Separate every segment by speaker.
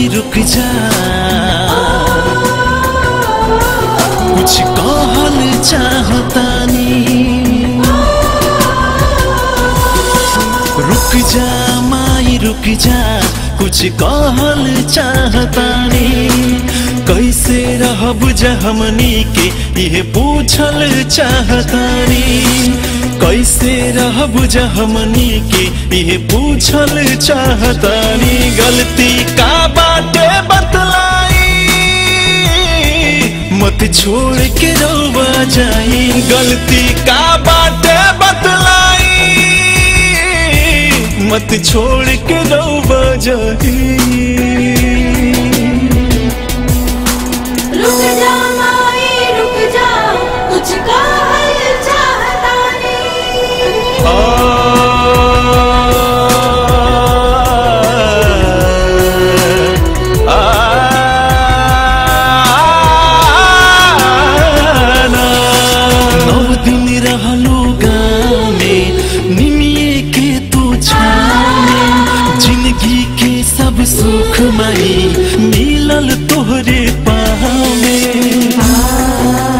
Speaker 1: रुक जा कुछ कहल चाहतानी रुक जा माई रुक जा कुछ कहल चाहतानी कैसे रहब जा हमनी के ये पूछल चाहतानी कैसे रहब जा हमनी के ये पूछल चाहतानी गलती का बाटे बतलाई मत छोड़ के रोवा जाई गलती का बाटे बतलाई मत छोड़ के रोवा जाई
Speaker 2: रुक जा माई रुक जा कुछ कहल चाहता नहीं
Speaker 1: आ, आ, नौ दिन रहलो गाँव में निमिये के तू छाने जिंदगी के सब सुख मई मिलल तोहरे पाँव में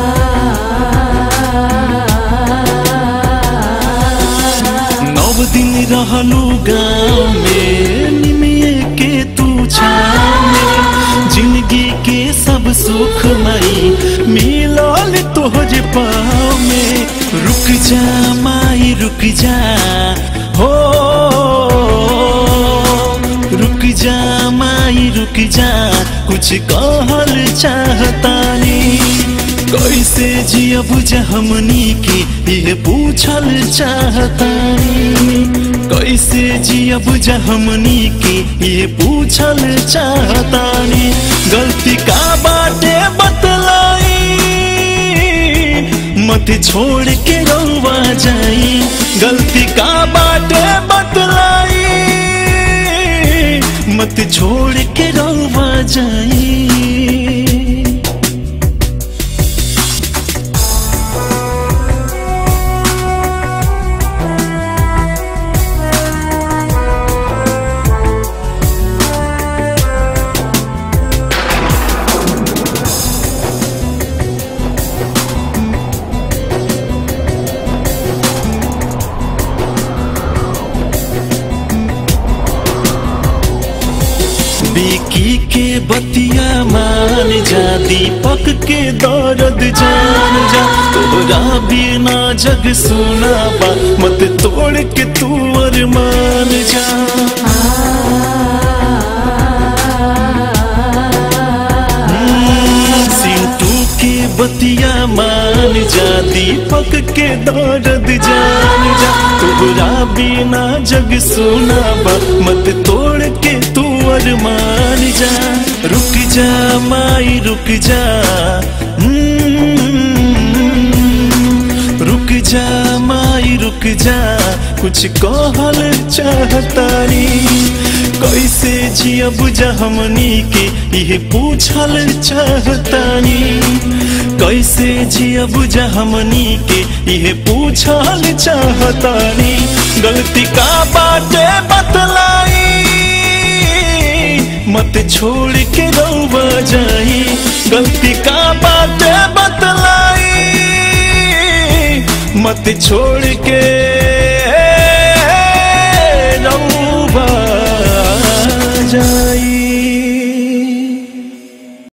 Speaker 1: नव दिन रहलू गाँव में निमिये के तू छाने जिंदगी के सब सुख मई मिलल तोहरे पाँव में रुक जा माई रुक जा हो रुक जा माई रुक जा कुछ कहल चाहतानी कैसे जियब जा हमनी के ये पूछल चाहतानी कैसे जियब जा हमनी के ये पूछल चाहतानी गलती का बाटे बतलाई मत छोड़ के रवा जाई गलती का बाटे बतलाई मत छोड़ के रवा जाई बिकी के बतिया मान जा दीपक के दर्द जान जा तोरा बिना जग सुना बा मत तोड़ के तू अरमान जा हम्म, सिंटू के बतिया मान जा दीपक के दर्द जान जा तोरा बिना जग सुना बा मत तोड़ के तू अरमान जा रुक जा माई रुक जा हम्म, रुक जा माई रुक जा कुछ कहल चाहतानी कैसे जियब जा हमनी के ये पूछल चाहतानी कैसे जियब जा हमनी के ये पूछल चाहतानी गलती का बाटे बतलाई मत छोड़ के रवा जाई गलती का बाटे बतलाई मत छोड़ के